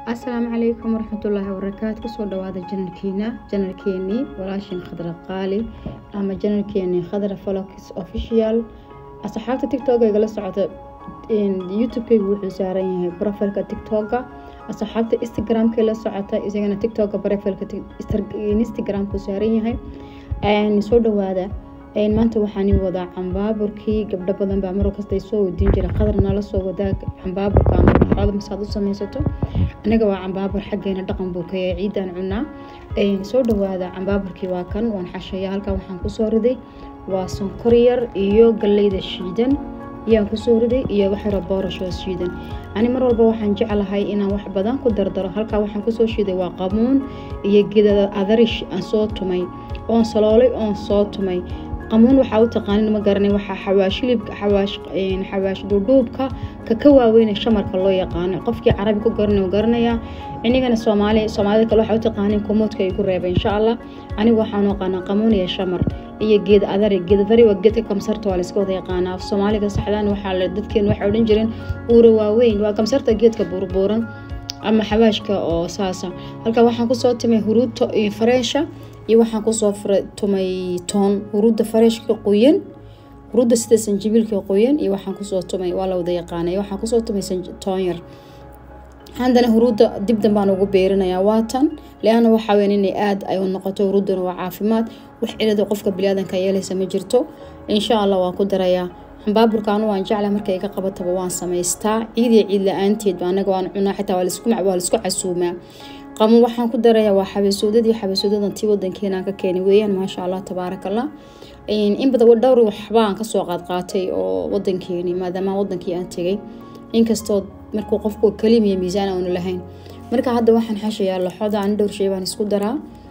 asalaamu calaykum waraxmatullaahi wabarakaatu kusoo dhawaada janalkiina janalkeenii walaashin khadra qaali ama janalkeenii khadra folox official asxaabta tictok igala socota youtube-keygu wuxuu saaran yahay brofilka tictoka asxaabta instagram-ka la socota isagana tictoka brofilka instagram-ku saaran yahay soo dhawaada maanta waxaan wadaa cambaaburkii gabdho badan baa mar kasta soo wadiin jira qadar nala soo wadaa cambaaburka ama baxooda masaad u samaysato anaga waa cambaabur xaggeena dhaqan buu ka yahay ciidaan cunaa soo dhawaada cambaaburkii waa kan waan xashaya halkan waxaan kusoo riday waa sonkor yar iyo galleyda shiidan ayaan kusoo riday iyo waxyaro boorashoo shiidan ani mar walba waxaan jeclahay inaan wax badan ku dardaro halkaa waxaan kusoo shiiday waa qamuun iyo geda adarish aan soo tumay oon saloolay oon soo tumay qamuun waxaa u taqaanin ma garanay waxaa xawaash hilibka xawaash xawaash duudhuubka ka ka waaweyne shamarka loo yaqaano qofkii carabi ku garanay u garanayaa inigana soomaali soomaalida kale waxaa u taqaanin kumuudka ay ku reebay insha allah anigu waxaan aqaanaa qamuun iyo shamar iyo geed adari geed adari waa geedka kamsarta waa layska wada yaqaanaa soomaaliga saxdaan waxaa la dadkeen waxay odhan jireen uura waaweyn waa kamsarta geedka buurbuuran ama xawaashka oo saasa halka waxaan kusoo timay huruudta iyo fareesha iyo waxaan kusoo tumay toon huruudda fareeshka qoyan huruudda sida sanjibiilka qoyan iyo waxaan kusoo tumay waa la wada yaqaanay waxaan kusoo tumay toon yar haddana huruudda dib dambaan ugu beerinayaa waatan leana waxaa weyn inay aada ay u noqoto huruuddana waa caafimaad wax cilada qofka bilaadanka yeelaysa ma jirto insha allah waan ku darayaa xambaaburkaanu waan jecla marka iga qabataba waan samaystaa ciid iyo ciid la-aanteedba anaga waan cunaa xitaa waa laisku casuumaa qamuun waxaan ku darayaa waa xabeesoodadii xabeesoodadan tii wadankeena ka keenay weeyaan maasha allah tabaarakallah in badan dhowr waxbaan kasoo qaadqaatay oo wadankeeni maadaama wadankii aan tegay inkastoo markuu qofku kalimiya miisaan aanu lahayn marka hadda waxaan xashayaa laxoda ani dhowr shay baan isku daraa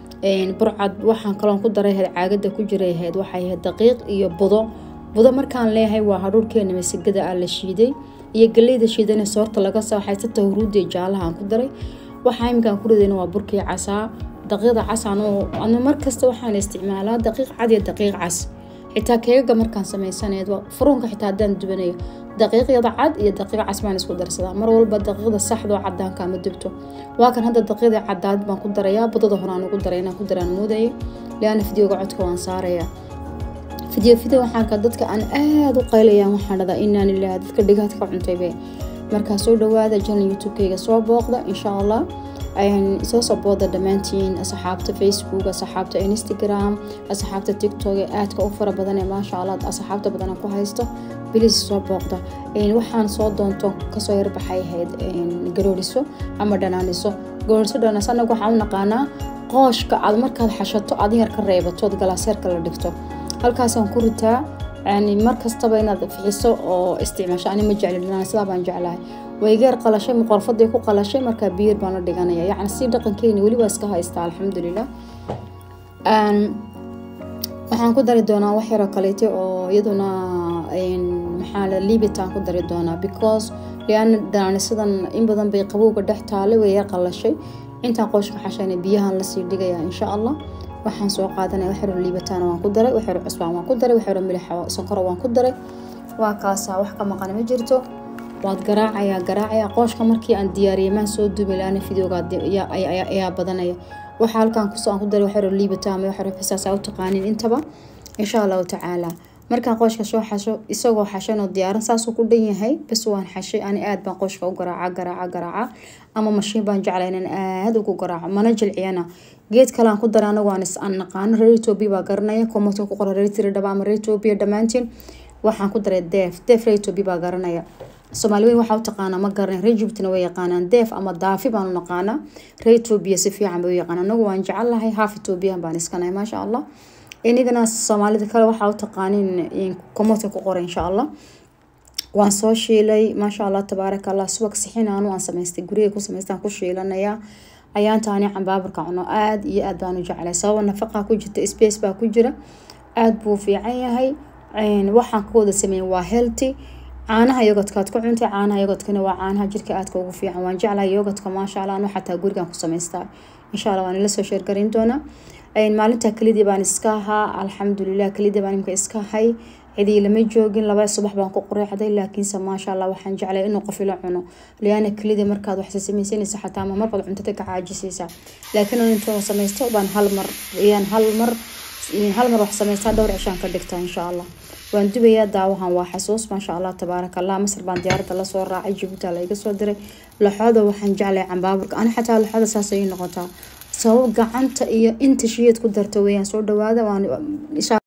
burcad waxaan kaloon ku daray ahayd caagada ku jiray ahayd waxay ahayd daqiiq iyo budo budo markaan leeyahay waa hadhuurkeena masigada ah la shiiday iyo galeyda shiidana soorta laga soo xaysata huruudii jaalaha aan ku daray waxaa iminkaan ku ridayna waa burkii casaa daqiiqda casaan anu markasta waxaan isticmaalaa daqiiq cad iyo daqiiq cas xitaa keegaga markaan samaysaneed furuunka xitaa haddaan dubanayo daqiiqyada cad iyo daqiiq cas baan isku darsadaa mar walba daqiiqda saxdoo cadaanka ama dubto waa kan hadda daqiiqda cadaad baan ku darayaa budada horaan ugu daray inaan ku daraan moodaya leana fideoga codka waan saarayaa fideo fideo waxaan arkaa dadka aan aada u qaylayaan waxaan dhadaa inaan ilaaha dadka dhigaadka ka cuntaybe markaa soo dhawaada janal youtube-keyga soo booqda insha allah soo soo booda dhammaantiin asxaabta facebook asxaabta instagram asxaabta tiktok ee aadka u fara badan ee maasha allah asxaabta badan ku haysto bilis soo booqda waxaan soo doonto kasoo yarbaxay ahayd garooriso ama dhanaaniso garooriso dhanaaniso anaga waxaan u naqaanaa qooshka aad markaad xashato aad yar ka reebatood galaaseerka la dhigto halkaasaan ku ritaa yani mar kastaba inaad fixiso oo isticmaasho ani ma jecli sidaa baan jeclahay waygeer qalashay muqorfaday ku qalashay markaa biyer baan la dhiganaya yacni si dhaqankeeni weli waa iska haystaa alxamdulilah waxaan ku dari doonaa wax yaroo kaleete oo iyaduna maxaa la libitaan ku dari doonaa because liana danaanisadan in badan bay qabowga dhex taalay way yar qalashay intaan qooshka xashayna biyahan lasii dhigaya insha allah waxaan soo qaadanaya waxyaro liibataana waan ku daray waxyaro cusbaan waan ku daray waxyaro milixa sonkora waan ku daray waa kaasaa wax ka maqan ma jirto waad garaacayaa garaacaya qooshka markii aan diyaariyay maan soo duubi laana fideoga ayaa badanaya waxaa halkaan kusoo aan ku daray waxyaro liibata ama waxyaro xisaasa u taqaanin intaba insha allahu tacaala markaan qooshka soo xasho isagoo xashanoo diyaaran saasuu ku dhan yahay bas waan xashay ani aad baan qooshka u garaaca garaaca garaaca ama mashiin baan jeclay inaan aada ugu garaaco mana jilciyana geed kalean ku daray anagu aan naqaano reer etoobiya baa garanaya komato ku qora reer tiridhaba ama reer etoobiya dhammaantiin waxaan ku daray deef deef reer etoobiya baa garanaya soomaali weyn waxaa u taqaanaa ma garanay reer jubtina way yaqaanaan deef ama daafi baanu naqaanaa reer etoobiya si fiican bay u yaqaana anagu waan jecelahay haaf etoobiyan baan iskanahay maasha allah inigana soomaalida kale waxaa u taqaanin komato ku qora insha allah waan soo shiilay maasha allah tabaaraka allah subag sixinaanu aan samaystay guriga ku samaystaan ku shiilanayaa ayaantaani cambaaburka cuno aada iyo aad baan u jeclay sababa nafaqaa ku jirta space baa ku jira aada buu fiican yahay waxaan ka wada sameeyey waa healthy caanaha yogodkaad ku cuntay caanaha yogodkana waa caanaha jirka aadka ugu fiican waan jeclahay yogodka maasha allah anu xataa gurigan ku samaystaa insha allah waan ila soo sheergarin doonaa maalinta kelidii baan iska ahaa alxamdulilah kelidii baan imka iska ahay cidii lama joogin laba subax baan ku qureexday laakiinse maasha allah waxaan jeclay inuu qof ila cuno liana kelida markaad wax samaysanaysa xataa ma marbaad cuntada ka caajisaysaa laakiin intuu samaysto baan hal mar ayaan hal mar hal mar wax samaystaa dhowr cishaan ka dhigtaa insha allah waan dubayaa daawahan waa xasuus maasha allah tabaaraka allah masar baan diyaaradda lasoo raacay jibuuta la iga soo diray laxooda waxaan jeclay cambaaburka ani xataa laxooda saas ayay noqotaa sabab gacanta iyo inta shiyeed ku darta weeyaan soo dhawaada waan